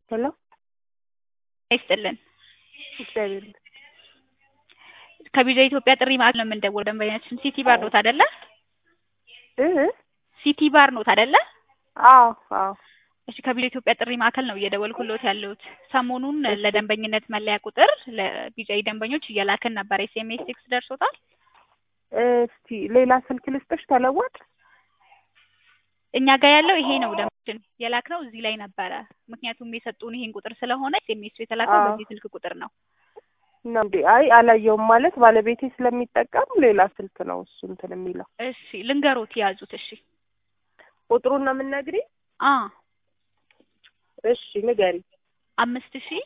ሄሎ ይስጥልን። እግዚአብሔር ከቪዛ ኢትዮጵያ ጥሪ ማዕከል ነው የምንደውለው። ደንበኛችን ሲቲ ባር ኖት አይደለ? እ ሲቲ ባር ኖት አይደለ? አዎ አዎ እሺ ከቪዛ ኢትዮጵያ ጥሪ ማዕከል ነው እየደወልኩሎት ያለሁት። ሰሞኑን ለደንበኝነት መለያ ቁጥር ለቢጃይ ደንበኞች እየላክን ነበር። ኤስኤምኤስ ቴክስት ደርሶታል? እስቲ ሌላ ስልክ ልስጥሽ ተለወጥ እኛ ጋር ያለው ይሄ ነው። ደንበኛችን የላክነው እዚህ ላይ ነበረ። ምክንያቱም የሰጡን ይሄን ቁጥር ስለሆነ ኤስኤምኤሱ የተላከው አዎ። በዚህ ስልክ ቁጥር ነው። ነው እንዴ? አይ አላየውም ማለት ባለቤቴ ስለሚጠቀም ሌላ ስልክ ነው እሱ እንትን የሚለው እሺ ልንገሮት ያዙት። እሺ ቁጥሩን ነው የምንነግሪ? አ እሺ ንገሪ። አምስት ሺ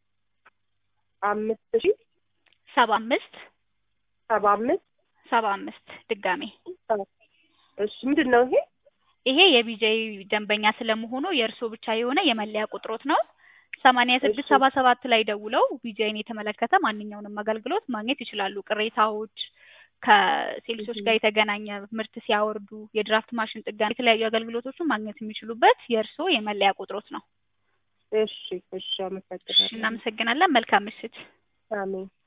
አምስት ሺ ሰባ አምስት ሰባ አምስት ሰባ አምስት ድጋሜ እሺ ምንድን ነው ይሄ? ይሄ የቢጃይ ደንበኛ ስለመሆኑ የእርስዎ ብቻ የሆነ የመለያ ቁጥሮት ነው። ሰማንያ ስድስት እሺ። ሰባ ሰባት ላይ ደውለው ቢጃይን የተመለከተ ማንኛውንም አገልግሎት ማግኘት ይችላሉ። ቅሬታዎች፣ ከሴልሶች እሺ። ጋር የተገናኘ ምርት ሲያወርዱ፣ የድራፍት ማሽን ጥገና፣ የተለያዩ አገልግሎቶችን ማግኘት የሚችሉበት የእርስዎ የመለያ ቁጥሮት ነው። እሺ እሺ እሺ አመሰግናለሁ። እናመሰግናለን። መልካም ምሽት። አሜን